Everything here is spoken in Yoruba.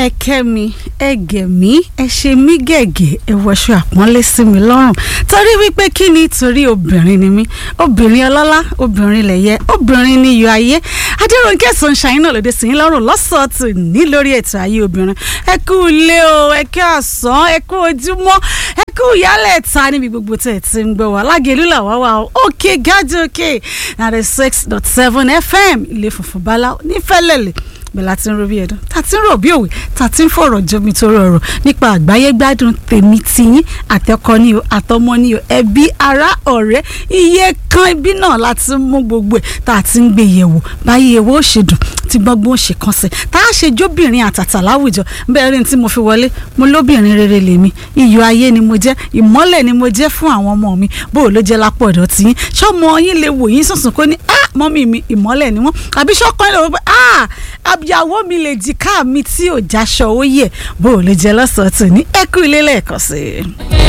ẹ kẹ́ mi ẹ gẹ̀ mí ẹ ṣe mí gẹ̀gẹ̀ ẹ wọṣọ àpọ́nlé sí mi lọ́rùn torí wípé kí ni torí obìnrin ni mí obìnrin ọlọ́lá obìnrin lẹ̀yẹ obìnrin ni iyọ̀ ayé adéròǹkẹ́ sunshine náà lòdì sí yín lọ́rùn lọ́sọ̀ọ̀tù ní lórí ètò ayé obìnrin ẹ kú ilé o ẹ kú àsán ẹ kú ojúmọ́ ẹ kú ìyálẹ̀ ta níbi gbogbo tẹ̀ tí ń gbọ́ wá lágẹ̀lú làwá wa o òkè gájú òkè ninety six dot seven fm ilé funfun bala nífẹ̀lẹ́lẹ̀ bẹ́ẹ̀ la ti ń ro bí ẹ̀dùn ta ti ń rò bí òwe ta ti ń fọ̀rọ̀ jomi tó rọrọ̀ nípa àgbáyé gbádùn tèmi tiyín àtẹkọ ni o àtọmọ ni o ẹbí ará ọ̀rẹ́ iye kan ibi náà la ti mú gbogbo ẹ̀ tá a ti ń gbé yẹ̀wò báyìí ewo ó ṣe dùn tí gbọ́ngbọ́n ó ṣe kàn sí tá a ṣe jóbìnrin àtàtà láwùjọ bẹ́ẹ̀ rí ní tí mo fi wọlé mo lóbìnrin rere lèmi iyọ̀ ayé ni mo jẹ́ ìmọ́lẹ̀ ni mo jẹ́ fún àwọn ọmọ mi bó o ló jẹ́ lápò ọ̀dọ̀ tiyín ṣọ́mọ yín lè wò yín sùnsùn kó ní ah mọ́mí mi ìmọ́lẹ̀ ni wọ́n àbí ṣọ́kàn lè wò pé ah àbíyàwó mi lè jìká mi tí ò jáṣọ ó yẹ bó o lè jẹ lọ́sọ̀ọ́ tò ní ẹkú ilé lẹ́ẹ̀kan sí i.